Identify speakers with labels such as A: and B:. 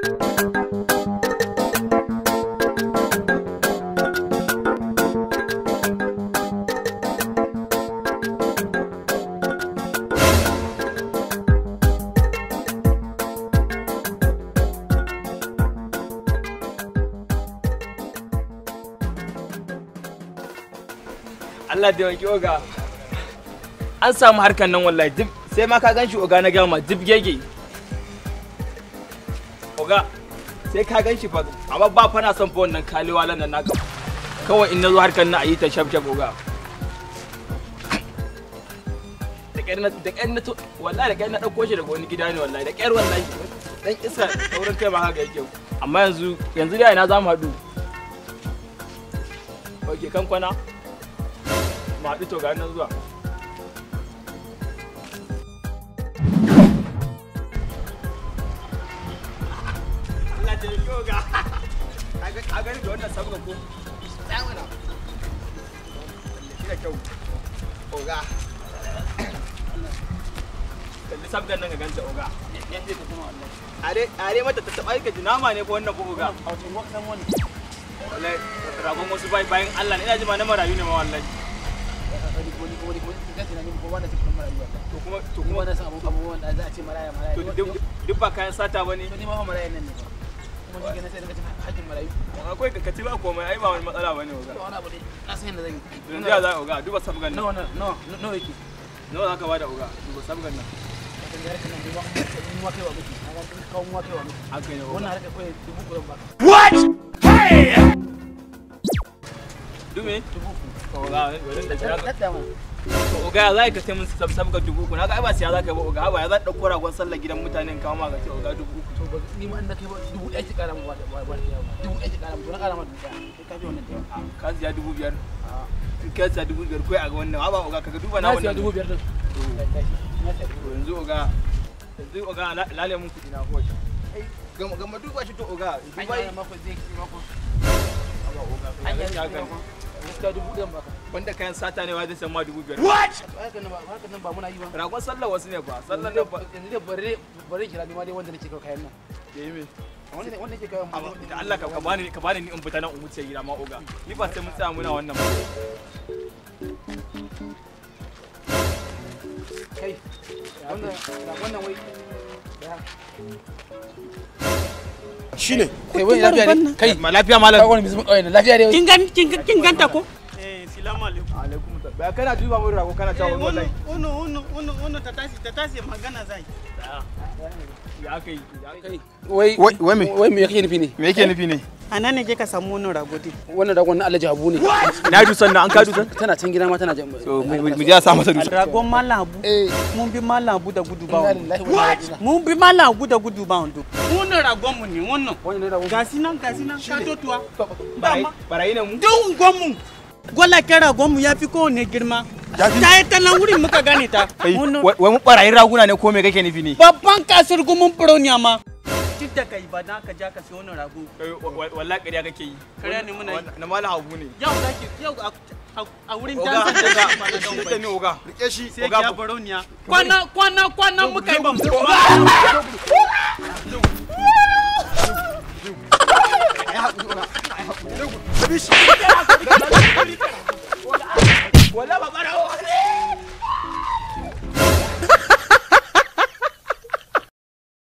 A: Allah da wanki oga an samu harkan nan wallahi duk sai ma ka ganshi oga na gama duk gege oga sai ka ganshi fa amma ba fa na son fa wannan kalewa lan nan naka kawai in nazo harkan nan a yi ta shaf shaf oga da ƙyar na da ƙyar na to wallahi da ƙyar na ɗauko shi daga wani gida ne wallahi da ƙyar wallahi dan isa saurin kai ma haka yake amma yanzu yanzu dai ina za mu haɗu Oke kan kwana mu haɗu to ga nan zuwa Allah ta yi yoga a gani da wannan sabga ko tsamana shi da kyau oga kalli sabgan nan ga ganta oga are are mata ta taɓa ka jinama ne ko wannan ko oga wallahi ragon wasu bai bayan Allah ne ina ji ma na marayu ne ma wallahi to kuma to kuma to duk duk ba kayan sata bane akwai ka kaci ba komai ai ba wani matsala bane oga yanzu ya za oga duba sabgan nan nawa za ka bada oga duba sabgan nan haka ne oga dume oga wurin da jira to oga ya za ka sai mun sab sabga dubu uku naga ai ba siya za ka yi ba oga ba ya za ɗauko ragon sallar gidan mutane in kawo ma ga ce oga dubu uku ka siya dubu biyar in ka siya dubu biyar kai a ga wannan ba oga kaga duba na wannan
B: dubu biyar din
A: to yanzu oga yanzu oga la- lale mun kudi na hoshi gama gama duba shi to oga duba yi Haba, oga kai ya zai haka ne.
B: gaskiya dubu ɗayan baka
A: wanda kayan sata ne wa zai san ma dubu biyar
B: haka nan ba haka nan ba muna yi ba
A: ragon sallar wasu ne fa sallar nan ba
B: yanzu dai bare bare kira ni ma dai wanda nake kawo kayan nan
A: da yi me
B: wanda wanda nake kawo
A: Amma da Allah ka ka bani ka bani ni in fita nan in wuce gida ma oga ni ba sai mun tsaya muna wannan ba
B: kai wannan wannan wai
C: shine
B: kai wai lafiya ne kai
A: ma lafiya
B: kai
A: malam
B: wani musulmi kawai ne lafiya ne
D: kin gan kin gan- kin ganta ko
E: Eh, salamu alaikum.
A: alaikum salam ba kana duba mun rago kana
E: Eh,
A: cewa
E: wannan
A: wallahi
E: wannan wannan wannan wannan ta tashi ta tashi magana zai.
A: ya kai ya kai
B: wai
C: Wai- wai me?
B: wai me kake nufi ne
C: me yake nufi ne
E: A nan ne je ka samu wannan ragodi.
B: wannan ragon na Alhaji Habu ne
A: na dusan nan an ka dusan
B: tana can gida ma tana jan
A: to mu je a sa masa dusan
E: Ragon Mallam Abu.
B: eh
E: Mun bi Mallam Abu da gudu ba
B: inna
E: wando.
B: lillahi wa inna ilaihi raji'un
E: Mun bi Mallam Abu da gudu ba wando. Wannan ragon mu ne wannan.
B: wannan ne ragon
E: Gasi nan gasi nan ka totuwa.
A: barayi
E: Dama.
A: barayi ne mu
E: Duk gwamu. Gwala ke ragon mu ya fi kowane girma. Ta yi ta nan wurin muka gane ta.
A: kai
E: Wannan-
A: wai mu barayin raguna ne ko me kake nufi ne
E: Babban kasar gumin Brownia ma. Duk da kai ba na ka ja ka siyo wannan rago.
A: Kai, wa- wa- wallahi ƙarya kake yi
E: Ƙarya ne muna yi.
A: na malam hagu ne
E: Yau zaki yau a- a- a wurin
A: oga
E: dansa
A: oga
E: da shi ma na
A: shi
E: don
A: da ni oga
C: rike shi
E: sai
A: Oga,
E: ya
A: ku-
E: baroniya kwana kwana kwana muka yi bamu